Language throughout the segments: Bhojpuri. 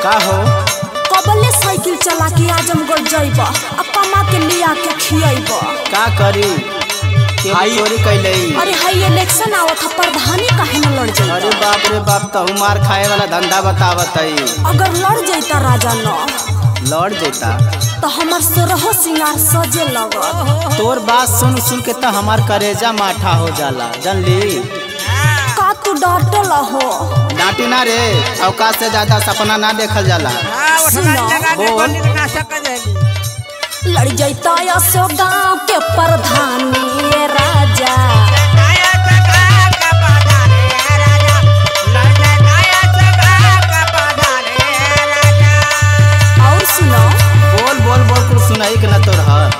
का हो कबले साइकिल चला के आजमगढ़ जइब आ कमा के लिया के खियब का करी के चोरी कैले अरे हाई इलेक्शन आवत ह प्रधानी काहे न लड़ अरे जाइता बाप रे बाप तहु मार खाए वाला धंधा बतावत है अगर लड़ जाइता राजा न लौट जेता तो हमर सोरहो सिंगार सजे लगत तोर बात सुन सुन के तो हमार करेजा माठा हो जाला जानली का तू डटल हो डांटी ना रे अवकाश से ज्यादा सपना ना देखल जाला हाँ, वो सुनो, ठंडा लगा के बोल। बंदी ना सक जाएगी। लड़ जाइता असो गांव के प्रधानी ये राजा नया चक्रा का बाजार है राजा। लड़के नया चक्रा का बाजार है राजा। और सुनो बोल बोल बोल कुछ सुनाई के ना तोर ह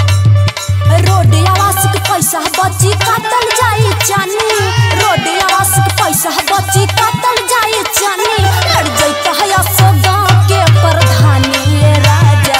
रोड आवास के पैसा बची काटल जाई चानी रोड आवास के पैसा बची काटल जाई चानी लड़ जाइता है असो गांव के प्रधानी ये राजा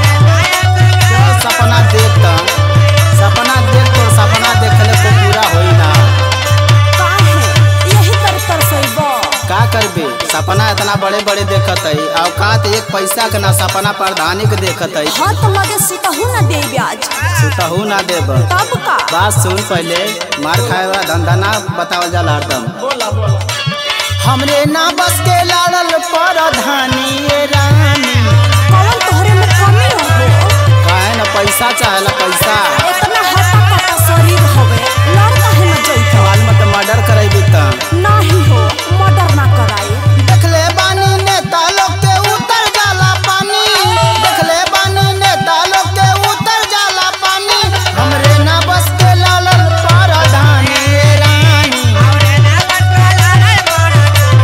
चल सपना देख त सपना देख तोर सपना देखले को पूरा होई ना काहे यही तर तरसैबो का करबे सपना इतना बड़े बड़े देखत है औकात एक पैसा के ना सपना प्रधानी के देखत है हाथ लगे सुतहू न दे ब्याज सुतहू ना देब तब का बात सुन पहले मार खाए वाला धंधा ना बतावल जाला हरदम हमरे ना बस के लाड़ल प्रधानी ये रानी कौन तोहरे में कमी हो काहे ना पैसा चाहेला पैसा इतना हटा कटा शरीर हवे लड़ काहे न जइता सवाल में तो मर्डर करेबी त नाही हो मर्डर ना कराई देखले बानी नेता लोग के उतर जाला पानी देखले बानी नेता लोग के उतर जाला पानी हमरे ना बस के लालल प्रधानी ये रानी आवरे ना बस वाला रे बड़ा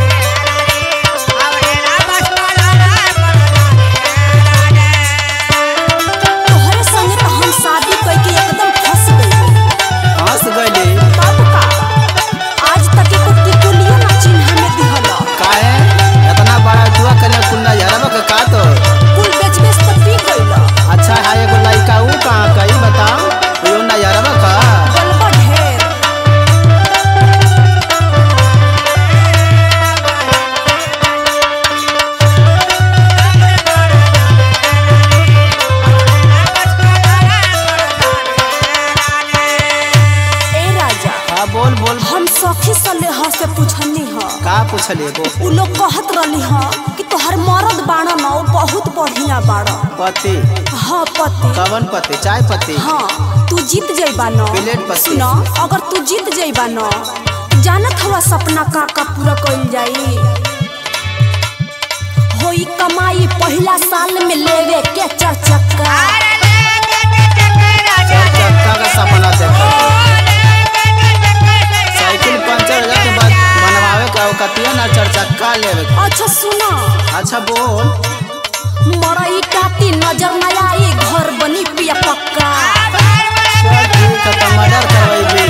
रानी। आवरे ना बस वाला रे बड़ा रानी। तोहरे संगे तो हम शादी करके एकदम फंस गई हंस गइले तब का आज तक एको टिकुलियो ना चिन्ह में दिहल काहे इतना बड़ा जुआ करे कुंडा यारब के का तो कुल बेच बेच तो पी गइल अच्छा है एगो लड़का ऊ कहाँ कही बताओ यो ना यारब का गलबा ढेर ए राजा हाँ बोल बोल हम सखी सले ह से पूछनी ह का पूछले वो उ लोग कहत रहली ह कि तोहर मरद बाड़ा न उ बहुत बढ़िया बाड़ा पति हाँ पति कवन पति चाय पति हाँ तू जीत जइबा न प्लेट पति। सुन अगर तू जीत जइबा न जानत हवा सपना का का पूरा कइल जाई होई कमाई पहिला साल में लेवे के चार चक्का चार चक्का का सपना देखा साइकिल पंचर हो जाए के बाद बनवावे का कतिया ना चार चक्का लेवे के। अच्छा सुना अच्छा बोल मरई काटी नजर न आई घर बनी पिया पक्का चल ठीक है तो मर्डर करवाइबी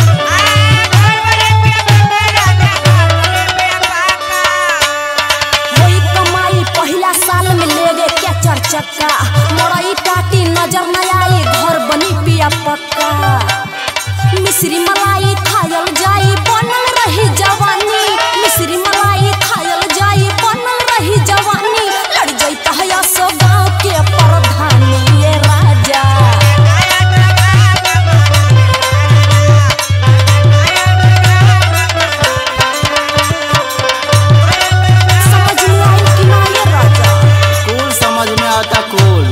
होई कमाई पहिला साल में लेवे के चार चक्का मरई काटी नजर न आई घर बनी पिया पक्का मिश्री मलाई खायल जाई बनल रही जवानी मिश्री मलाई खायल जाई बनल रही जवानी लड़ जइता है सो गाँव के प्रधानी ये राजा समझ में आई कि ना ये राजा कूल समझ में आता कूल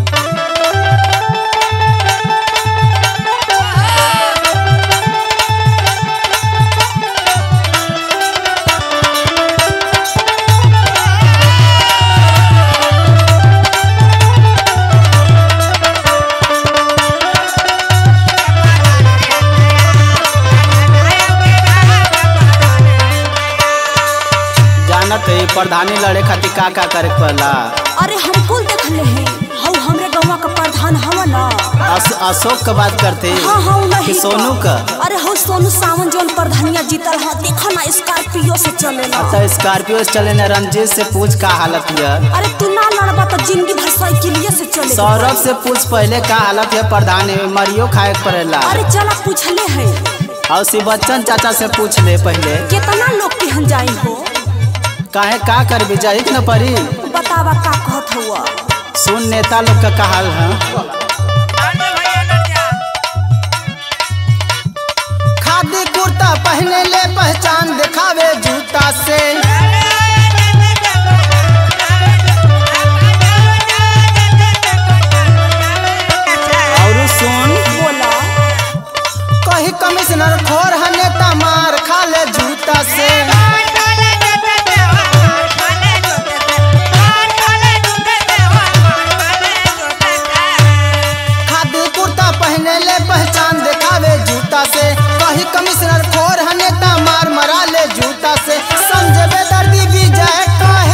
जानत है प्रधानी लड़े खातिर का का करे के पड़ला अरे हम कुल देखले हैं हऊ हमरे गौवा का प्रधान हवा ना अस, अशोक का बात करते हाँ हाँ कि नहीं सोनू का अरे हो सोनू सावन जोन प्रधानिया जीतल ह देखो ना स्कॉर्पियो से चलेला अच्छा स्कॉर्पियो से चले न रंजीत से पूछ का हालत है अरे तू ना लड़बा तो जिंदगी भर साइकिलिए से चले सौरभ से पूछ पहले का हालत है प्रधान है मरियो खाए के पड़ेला अरे चला पूछले है और शिव बच्चन चाचा से पूछ ले पहले कितना लोग केहन जाई हो काहे का कर जाई न परी बतावा का कहत हुआ सुन नेता लोग का कहाल है आने भैया लड़ जा खादी कुर्ता पहने ले पहचान दिखावे जूता से और सुन बोला कही कमिश्नर खोर है नेता मार खा ले जूता से खादी कुर्ता पहने ले पहचान दिखावे जूता से कही कमिश्नर खोर है नेता मार मरा ले जूता से समझे बेदर्दी भी जाए कहे